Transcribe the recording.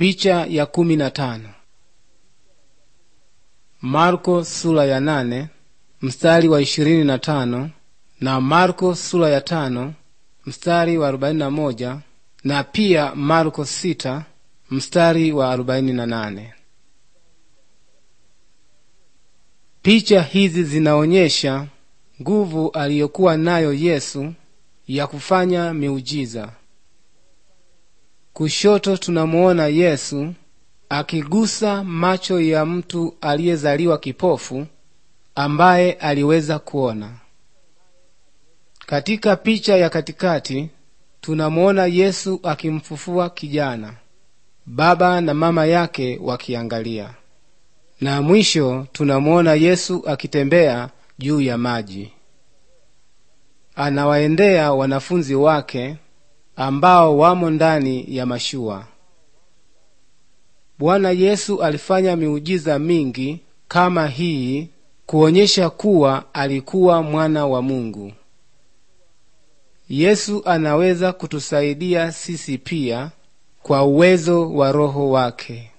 Picha ya kumi na tano. Marko sura ya nane mstari wa ishirini na tano na Marko sura ya tano mstari wa arobaini na moja na pia Marko sita mstari wa arobaini na nane. Picha hizi zinaonyesha nguvu aliyokuwa nayo Yesu ya kufanya miujiza. Kushoto tunamuona Yesu akigusa macho ya mtu aliyezaliwa kipofu ambaye aliweza kuona. Katika picha ya katikati tunamuona Yesu akimfufua kijana, baba na mama yake wakiangalia, na mwisho tunamuona Yesu akitembea juu ya maji. Anawaendea wanafunzi wake ambao wamo ndani ya mashua. Bwana Yesu alifanya miujiza mingi kama hii kuonyesha kuwa alikuwa mwana wa Mungu. Yesu anaweza kutusaidia sisi pia kwa uwezo wa Roho wake.